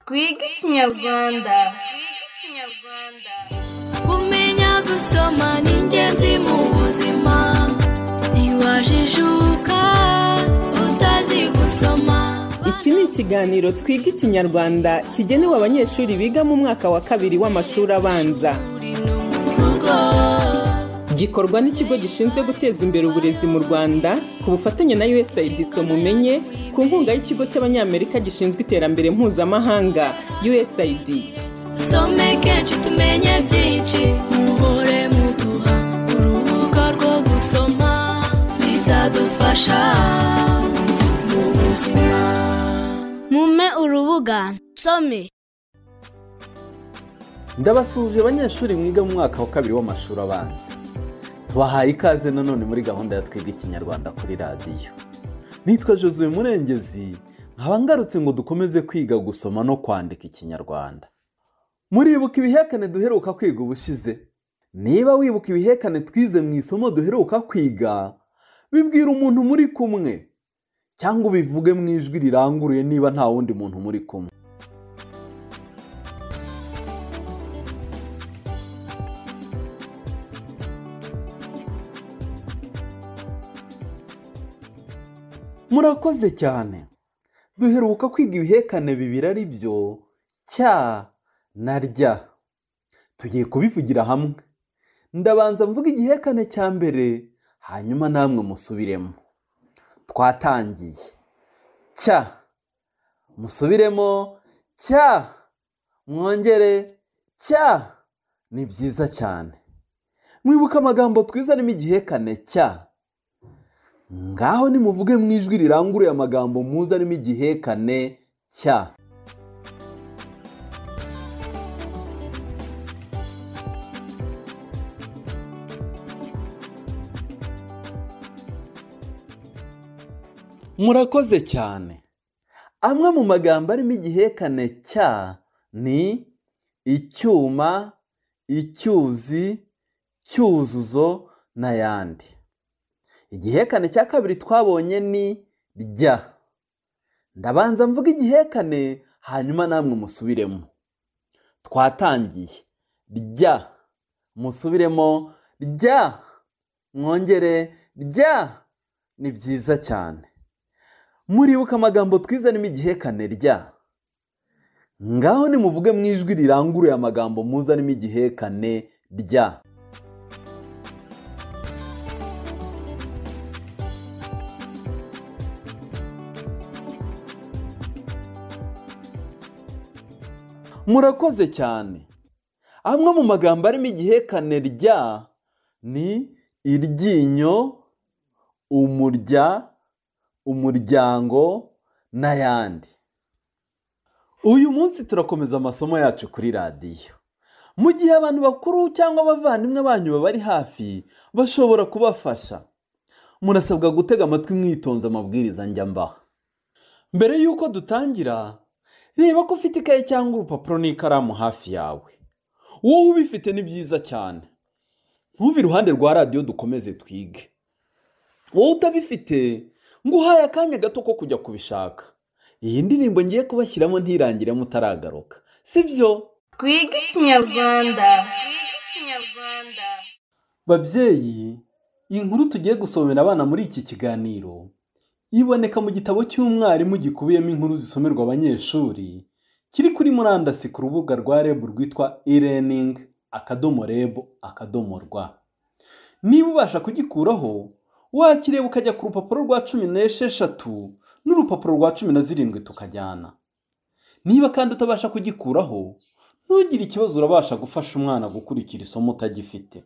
twige ikinyarwanda kumenya gusoma ni ingenzi mu buzima ntiwajijuka utazi gusoma iki ni ikiganiro twiga ikinyarwanda kigenewe abanyeshuri biga mu mwaka wa kabiri w'amashuri abanza uri no mu rugo gikorwa n'ikigo gishinzwe guteza imbere uburezi mu rwanda ku bufatanye na usaid mumenye ku nkunga y'ikigo cy'abanyamerika gishinzwe iterambere mpuzamahanga usaid dusome kenshi tumenye byinshi muhore muduha urubuga rwo gusoma bizadufasha mu buzima mume urubuga nsome ndabasuhuje abanyeshuri mwiga mu mwaka wa kabiri w'amashuri abanza tubahaye ikaze nanone muri gahunda ya twiga ikinyarwanda kuri radiyo nitwa josue murengezi nkaba ngarutse ngo dukomeze kwiga gusoma no kwandika ikinyarwanda muribuka ibihekane duheruka kwiga ubushize niba wibuka ibihekane twize mu isomo duheruka kwiga bibwira umuntu muri kumwe cyangwa ubivuge mu ijwi riranguruye niba nta wundi muntu muri kumwe murakoze cyane duheruka kwiga ibihekane bibiri ari byo cya na rya tugiye kubivugira hamwe ndabanza mvuga igihekane cya mbere hanyuma namwe musubiremo twatangiye cya musubiremo cya mwongere cya ni byiza cyane mwibuka amagambo twiza arimo igihekane cya ngaho nimuvuge mu ijwi riranguruye amagambo muzi arimo igihekane cya murakoze cyane amwe mu magambo arimo igihekane cya ni icyuma icyuzi cyuzuzo n'ayandi igihekane cya kabiri twabonye ni rya ndabanza mvuga igihekane hanyuma namwe musubiremo twatangiye rya musubiremo rya mwongere rya ni byiza cyane muribuka amagambo twiza arimo igihekane rya ngaho nimuvuge mu ijwi riranguruye amagambo muzi arimo igihekane rya murakoze cyane amwe mu magambo arimo igihekane rya ni iryinyo umurya umuryango n'ayandi uyu munsi turakomeza amasomo yacu kuri radiyo mu gihe abantu bakuru cyangwa abavandimwe banyu babari hafi bashobora kubafasha murasabwa gutega amatwi mwitonze amabwiriza njya mbaha mbere y'uko dutangira reba ko ufite ikaye cyangwa urupapuro n'ikaramu hafi yawe wowe ubifite ni byiza cyane ntuve iruhande rwa radiyo dukomeze twige wowe utabifite ngo uhaye akanya gato ko kujya kubishaka iyi ndirimbo ngiye kubashyiramo ntirangire mutaragaruka si byo twige ikinyarwanda babyeyi inkuru tugiye gusomera abana muri iki kiganiro iboneka mu gitabo cy'umwarimu gikubiyemo inkuru zisomerwa abanyeshuri kiri kuri murandasi ku rubuga rwa reb rwitwa e-learning akadomo reb akadomo rwa niba ubasha kugikuraho wakireba ukajya ku rupapuro rwa cumi n'esheshatu n'urupapuro rwa cumi na zirindwi tukajyana niba kandi utabasha kugikuraho ntugire ikibazo urabasha gufasha umwana gukurikira isomo utagifite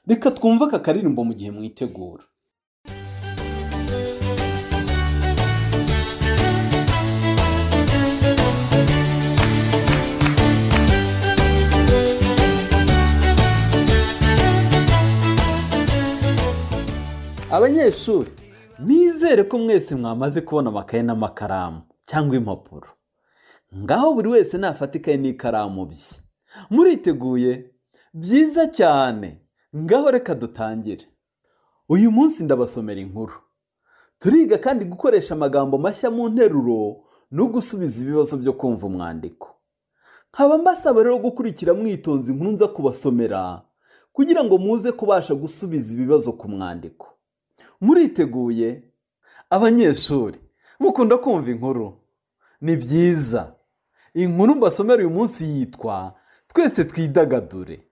reka twumve aka karirimbo mu gihe mwitegura abanyeshuri nizere ko mwese mwamaze kubona amakaye n'amakaramu cyangwa impapuro ngaho buri wese nafata ikaye n'ikaramu bye muriteguye byiza cyane ngaho reka dutangire uyu munsi ndabasomera inkuru turiga kandi gukoresha amagambo mashya mu nteruro no gusubiza ibibazo byo kumva umwandiko nkaba mbasaba rero gukurikira mwitonze inkuru nza kubasomera kugira ngo muze kubasha gusubiza ibibazo ku mwandiko muriteguye abanyeshuri mukunda kumva inkuru ni byiza inkuru mbasomera uyu munsi yitwa twese twidagadure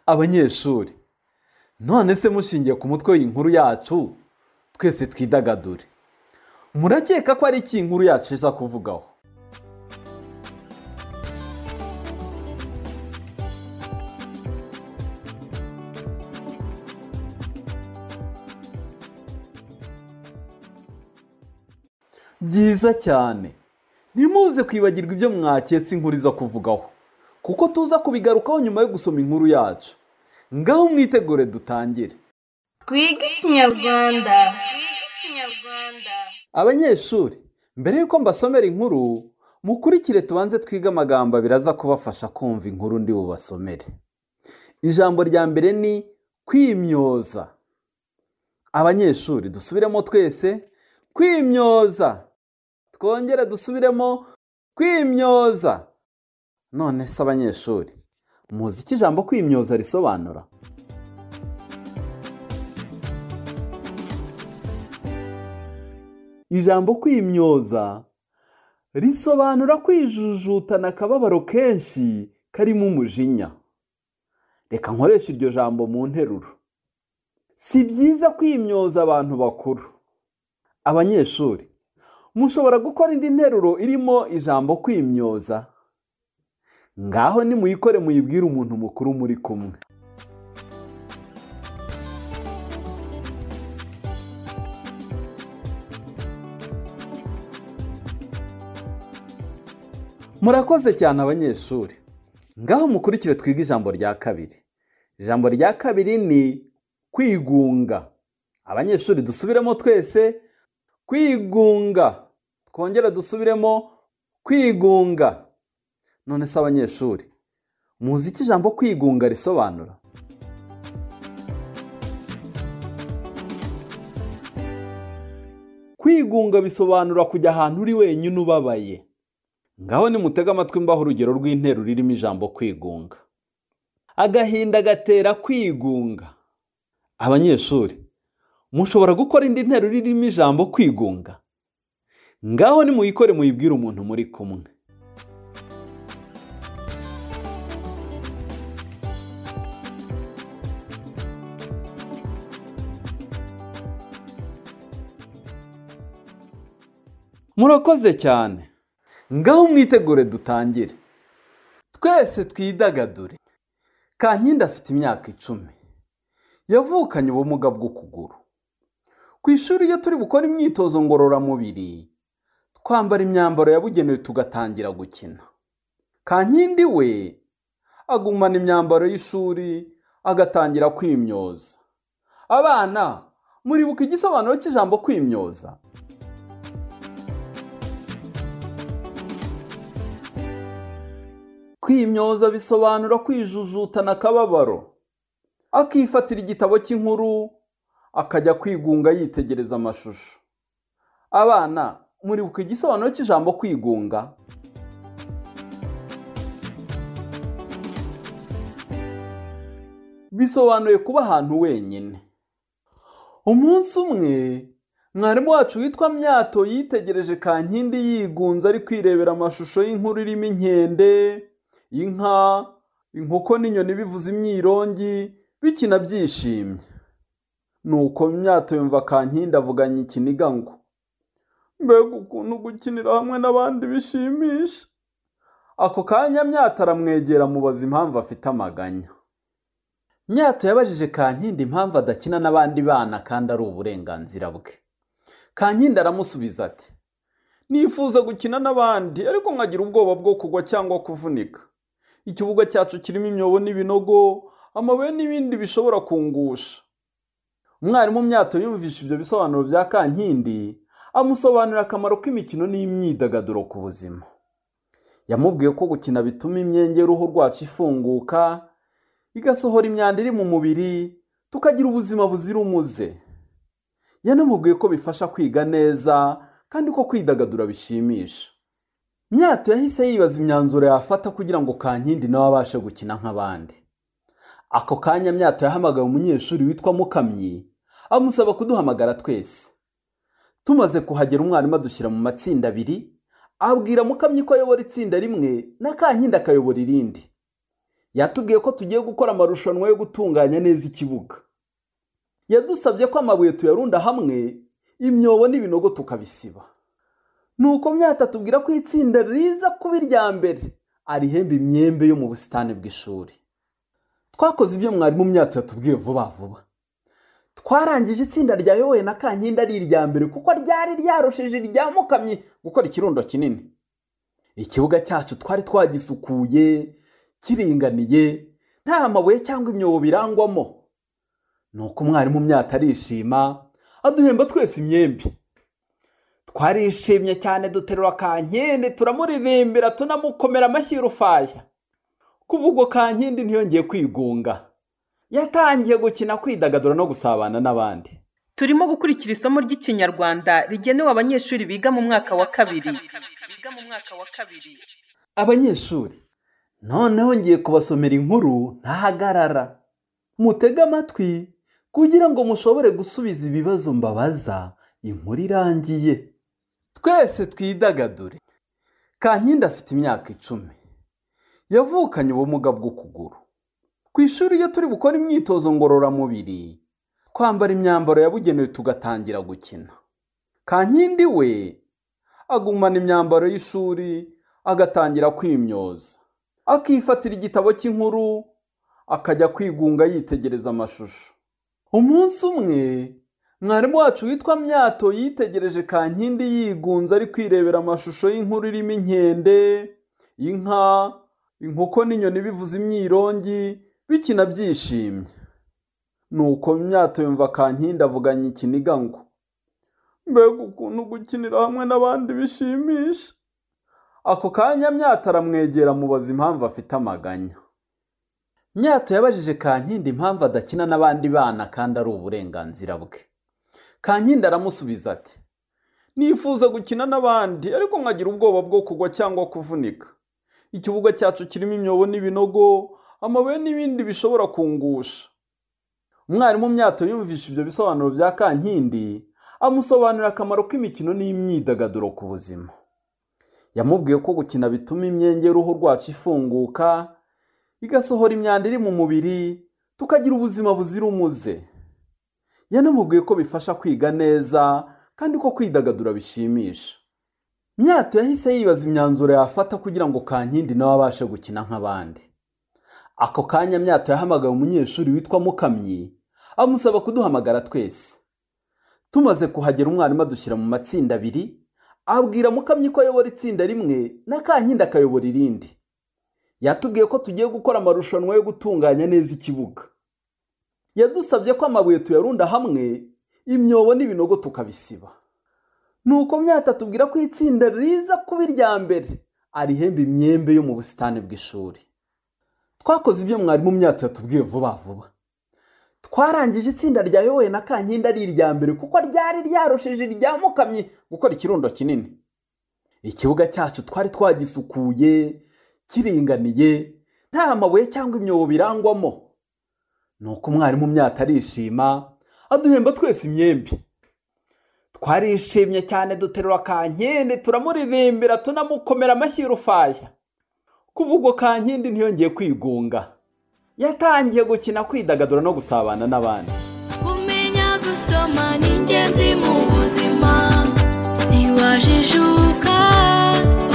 abanyeshuri none se mushingiye ku mutwe w'inkuru yacu twese twidagadure murakeka ko ari iki inkuru yacu iza kuvugaho byiza cyane ntimuze kwibagirwa ibyo mwaketse inkuru iza kuvugaho kuko tuza kubigarukaho nyuma yo gusoma inkuru yacu ngaho mwitegure dutangire twige ikinyarwanda abanyeshuri mbere y'uko mbasomera inkuru mukurikire tubanze twige amagambo abiri aza kubafasha kumva inkuru ndi bubasomere ijambo rya mbere ni kwimyoza abanyeshuri dusubiremo twese kwimyoza twongere dusubiremo kwimyoza none se abanyeshuri muzi icyo ijambo kwimyoza risobanura ijambo kwimyoza risobanura kwijujutana akababaro kenshi karimo umujinya reka nkoresha iryo jambo mu nteruro si byiza kwimyoza abantu bakuru abanyeshuri mushobora gukora indi nteruro irimo ijambo kwimyoza ngaho nimuyikore muyibwire umuntu mukuru muri kumwe murakoze cyane abanyeshuri ngaho mukurikire twige ijambo rya kabiri ijambo rya kabiri ni kwigunga abanyeshuri dusubiremo twese kwigunga twongera dusubiremo kwigunga none se abanyeshuri muzi icyo ijambo kwigunga risobanura kwigunga bisobanura kujya ahantu uri wenyine ubabaye ngaho nimutege amatwi mbaho urugero rw'interuro ririmo ijambo kwigunga agahinda gatera kwigunga abanyeshuri mushobora gukora indi nteruro irimo ijambo kwigunga ngaho nimuyikore muyibwire umuntu muri kumwe murakoze cyane ngaho mwitegure dutangire twese twidagadure kankindi afite imyaka icumi yavukanye ubumuga bw'ukuguru ku ishuri iyo turi gukora imyitozo ngororamubiri twambara imyambaro yabugenewe tugatangira gukina kankindi we agumana imyambaro y'ishuri agatangira kwimyoza abana muribuka igisobanuro cy'ijambo kwimyoza kwimyoza bisobanura kwijujutana akababaro akifatira igitabo cy'inkuru akajya kwigunga yitegereza amashusho abana muribuka igisobanuro cy'ijambo kwigunga bisobanuye kuba ahantu wenyine umunsi umwe mwarimu wacu witwa myato yitegereje kankindi yigunze ari kwirebera amashusho y'inkuru irimo inkende inka inkoko n'inyoni bivuza imyirongi bikina byishimye nuko imyato yumva kankindi avuganye ikiniga ngo mbega ukuntu gukinira hamwe n'abandi bishimisha ako kanya myato aramwegera mubaza impamvu afite amaganya myato yabajije kankindi impamvu adakina n'abandi bana kandi ari uburenganzira bwe kankindi aramusubiza ati nifuza gukina n'abandi ariko nkagira ubwoba bwo kugwa cyangwa kuvunika ikibuga cyacu kirimo imyobo n'ibinogo amabuye n'ibindi bishobora kungusha umwarimu myato yumvisha ibyo bisobanuro bya kankindi amusobanurira akamaro k'imikino n'imyidagaduro ku buzima yamubwiye ko gukina bituma imyenge y'uruhu rwacu ifunguka igasohora imyanda iri mu mubiri tukagira ubuzima buzira umuze yanamubwiye ko bifasha kwiga neza kandi ko kwidagadura bishimisha myato yahise yibaza imyanzuro yafata kugira ngo kankindi nawe abashe gukina nk'abandi ako kanya myato yahamagaye umunyeshuri witwa mukamyi amusaba kuduhamagara twese tumaze kuhagera umwarimu adushyira mu matsinda abiri abwira mukamyi ko ayobora itsinda rimwe na kankindi akayobora irindi yatubwiye ko tugiye gukora amarushanwa yo gutunganya neza ikibuga yadusabye ko amabuye tuyarunda hamwe imyobo n'ibinogo tukabisiba nuko myata tubwira ko itsinda riza kuba irya mbere arihemba imyembe yo mu busitani bw'ishuri twakoze ibyo mwarimu myato yatubwiye vuba vuba twarangije itsinda ryayobowe na kankindi ari irya mbere kuko ryari ryarushije irya mukamyi gukora ikirundo kinini ikibuga cyacu twari twagisukuye kiringaniye nta mabuye cyangwa imyobo birangwamo ni uko umwarimu myaka arishima aduhemba twese imyembe twarishimye cyane duterura kankindi turamuririmbira tunamukomera amashyi y'urufaya kuva ubwo kankindi ntiyongeye kwigunga yatangiye gukina kwidagadura no gusabana n'abandi turimo gukurikira isomo ry'ikinyarwanda rigenewe abanyeshuri biga mu mwaka wa kabiri abanyeshuri noneho ngiye kubasomera inkuru ntahagarara mutege amatwi kugira ngo mushobore gusubiza ibibazo mbabaza inkuru irangiye twese twidagadure kankindi afite imyaka icumi yavukanye ubumuga bw'ukuguru ku ishuri iyo turi bukora imyitozo ngororamubiri twambara imyambaro yabugenewe tugatangira gukina kankindi we agumana imyambaro y'ishuri agatangira kwimyoza akifatira igitabo cy'inkuru akajya kwigunga yitegereza amashusho umunsi umwe mwarimu wacu witwa myato yitegereje kankindi yigunze ari kwirebera amashusho y'inkuru irimo inkende inka inkoko n'inyoni bivuza imyirongi bikina byishimye nuko myato yumva kankindi avuganye ikiniga ngo mbega ukuntu gukinira hamwe n'abandi bishimisha ako kanya myato aramwegera mubaza impamvu afite amaganya myato yabajije kankindi impamvu adakina n'abandi bana kandi ari uburenganzira bwe kankindi aramusubiza ati nifuza gukina n'abandi ariko nkagira ubwoba bwo kugwa cyangwa kuvunika ikibuga cyacu kirimo imyobo n'ibinogo amabuye n'ibindi bishobora kungusha umwarimu myato yumvishe ibyo bisobanuro bya kankindi amusobanurira akamaro k'imikino n'imyidagaduro ku buzima yamubwiye ko gukina bituma imyenge y'uruhu rwacu ifunguka igasohora imyanda iri mu mubiri tukagira ubuzima buzira umuze yanamubwiye ko bifasha kwiga neza kandi ko kwidagadura bishimisha myato yahise yibaza imyanzuro yafata kugira ngo kankindi nawe abashe gukina nk'abandi ako kanya myato yahamagaye umunyeshuri witwa mukamyi amusaba kuduhamagara twese tumaze kuhagera umwarimu adushyira mu matsinda abiri abwira mukamyi ko ayobora itsinda rimwe na kankindi akayobora irindi yatubwiye ko tugiye gukora amarushanwa yo gutunganya neza ikibuga yadusabye ko amabuye tuyarunda hamwe imyobo n'ibinogo tukabisiba nuko myata tubwira ko itsinda riza kuba irya mbere arihemba imyembe yo mu busitani bw'ishuri twakoze ibyo mwarimu myata yatubwiye vuba vuba twarangije itsinda ryayobowe na kankindi ari irya mbere kuko ryari ryarushije irya mukamyi gukora ikirundo kinini ikibuga cyacu twari twagisukuye kiringaniye nta mabuye cyangwa imyobo birangwamo nuko umwarimu myata arishima aduhemba twese imyembe twarishimye cyane duterura kankindi turamuririmbira tunamukomera amashyi y'urufaya kuva ubwo kankindi ntiyongeye kwigunga yatangiye gukina kwidagadura no gusabana n'abandi kumenya gusoma ni ingenzi mu buzima ntiwajijuka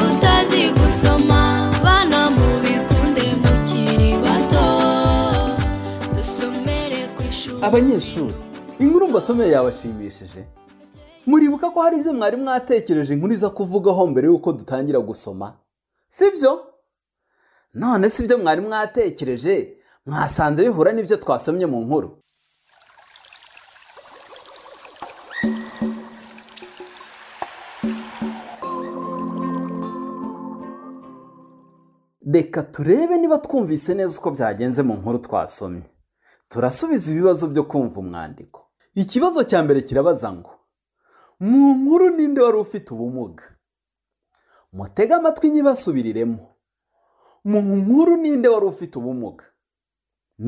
utazi gusoma bana mubikunde mukiri bato dusomere ku ishuri abanyeshuri inkuru mbasomeye yabashimishije muribuka ko hari ibyo mwari mwatekereje inkuru iza kuvugaho mbere y'uko dutangira gusoma sibyo none si ibyo mwari mwatekereje mwasanze bihura n'ibyo twasomye mu nkuru reka turebe niba twumvise neza uko byagenze mu nkuru twasomye turasubiza ibibazo byo kumva umwandiko ikibazo cya mbere kirabaza ngo mu nkuru ninde wari ufite ubumuga mutege amatwi nyibasubiriremo mu nkuru ninde wari ufite ubumuga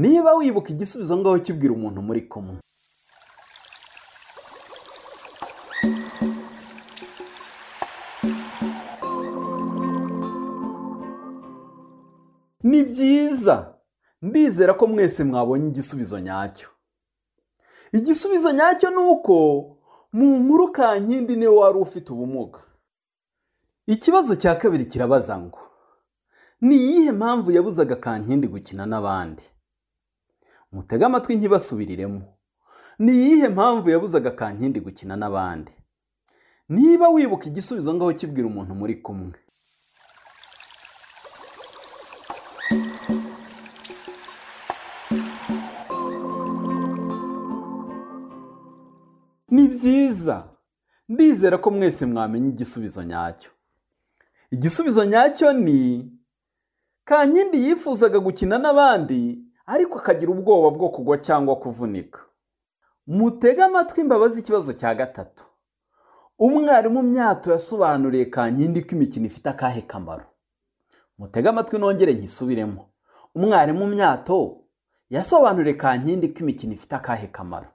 niba wibuka igisubizo ngaho kibwira umuntu muri kumwe ni byiza ndizera ko mwese mwabonye igisubizo nyacyo igisubizo nyacyo ni uko mu nkuru kankindi niwe wari ufite ubumuga ikibazo cya kabiri kirabaza ngo ni iyihe mpamvu yabuzaga kankindi gukina n'abandi mutege amatwi nkibasubiriremo ni iyihe mpamvu yabuzaga kankindi gukina n'abandi niba wibuka igisubizo ngaho kibwira umuntu muri kumwe ni byiza ndizera ko mwese mwamenya igisubizo nyacyo igisubizo nyacyo ni kankindi yifuzaga gukina n'abandi ariko akagira ubwoba bwo kugwa cyangwa kuvunika mutege amatwi imbabazi ikibazo cya gatatu umwarimu myato yasobanuriye kankindi ko imikino ifite akahe kamaro mutege amatwi nongere nkisubiremo umwarimu myato yasobanuriye kankindi ko imikino ifite akahe kamaro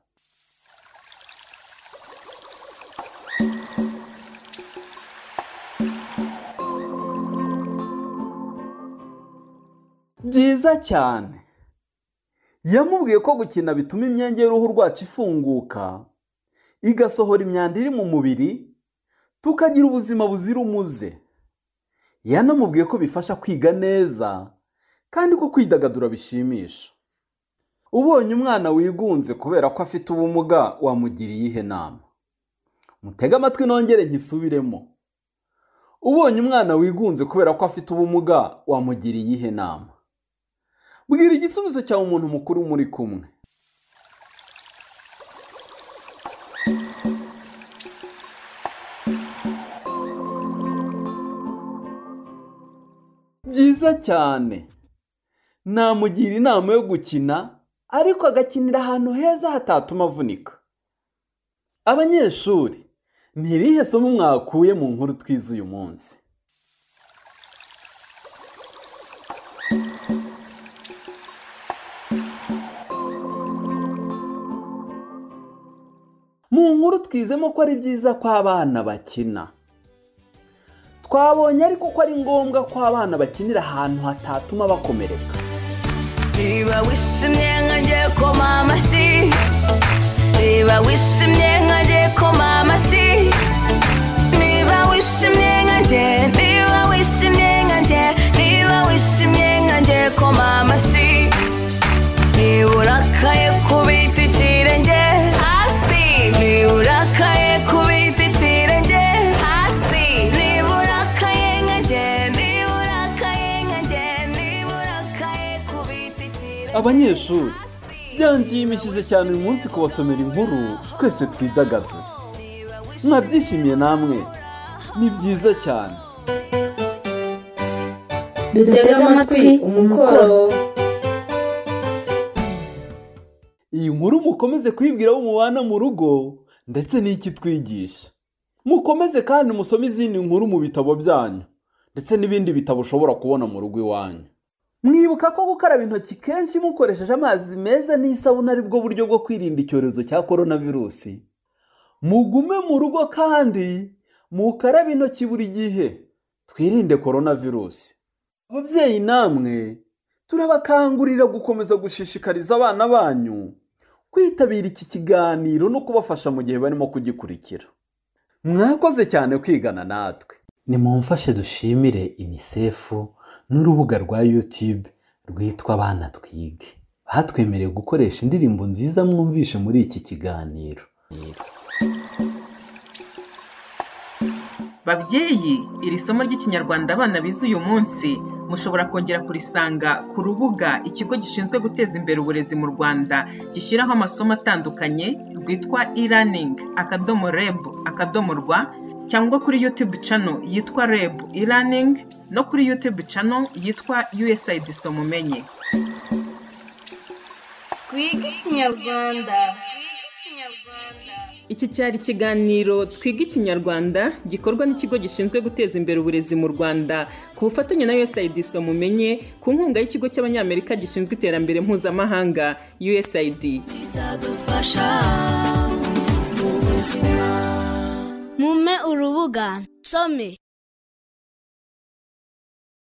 byiza cyane yamubwiye ko gukina bituma imyenge y'uruhu rwacu ifunguka igasohora imyanda iri mu mubiri tukagira ubuzima buzira umuze yanamubwiye ko bifasha kwiga neza kandi ko kwidagadura bishimisha ubonye umwana wigunze kubera ko afite ubumuga wamugiriye iyihe nama mutege amatwi nongere nkisubiremo ubonye umwana wigunze kubera ko afite ubumuga wamugiriye iyihe nama bwira igisubizo cyawe umuntu mukuru muri kumwe byiza cyane namugira inama yo gukina ariko agakinira ahantu heza hatatuma avunika abanyeshuri ni irihe somo mwakuye mu nkuru twize uyu munsi mu nkuru twizemo ko ari byiza ko abana bakina twabonye ariko ko ari ngombwa ko abana bakinira ahantu hatatuma bakomereka niba wishimye nkanjye koma amasi niba wishimye nkanjye koma amasi niba wishimye nkanjye niba wishimye nkanjye niba wishimye nkanjye koma amasi niba urakaye kubita ikirenge hasi niba urakaye kubita ikirenge hasi niba urakaye nkanjye niba urakaye nkanjye niba urakaye kubita ikirenge abanyeshuri hasi byanshimishije cyane uyu munsi kubasomera inkuru twese twidagadura mwabyishimiye namwe ni byiza cyane dutege amatwi umukoro iyi nkuru mukomeze kuyibwira abo mubana mu rugo ndetse n'icyo itwigisha mukomeze kandi musome izindi nkuru mu bitabo byanyu ndetse n'ibindi bitabo ushobora kubona mu rugo iwanyu mwibuka ko gukaraba intoki kenshi mukoresheje amazi meza n'isabune ari bwo buryo bwo kwirinda icyorezo cya korona virusi mugume mu rugo kandi mukarabe intoki buri gihe twirinde korona virusi ababyeyi namwe turabakangurira gukomeza gushishikariza abana banyu kwitabira iki kiganiro no kubafasha mu gihe barimo kugikurikira mwakoze cyane kwigana natwe nimumfashe dushimire inisefu n'urubuga rwa yutube rwitwa abana twige batwemereye gukoresha indirimbo nziza mwumvishe muri iki kiganiro babyeyi iri somo ry'ikinyarwanda abana bize uyu munsi mushobora kongera kurisanga ku rubuga ikigo gishinzwe guteza imbere uburezi mu rwanda gishyiraho amasomo atandukanye rwitwa e-learning akadomo reb akadomo rwa cyangwa kuri youtube channel yitwa reb e-learning no kuri youtube channel yitwa usaid somumenye twige ikinyarwanda iki cyari ikiganiro twiga ikinyarwanda gikorwa n'ikigo gishinzwe guteza imbere uburezi mu rwanda ku bufatanye na usaid mumenye ku nkunga y'ikigo cy'abanyamerika gishinzwe iterambere mpuzamahanga usaid bizadufasha mu buzima mume urubuga nsome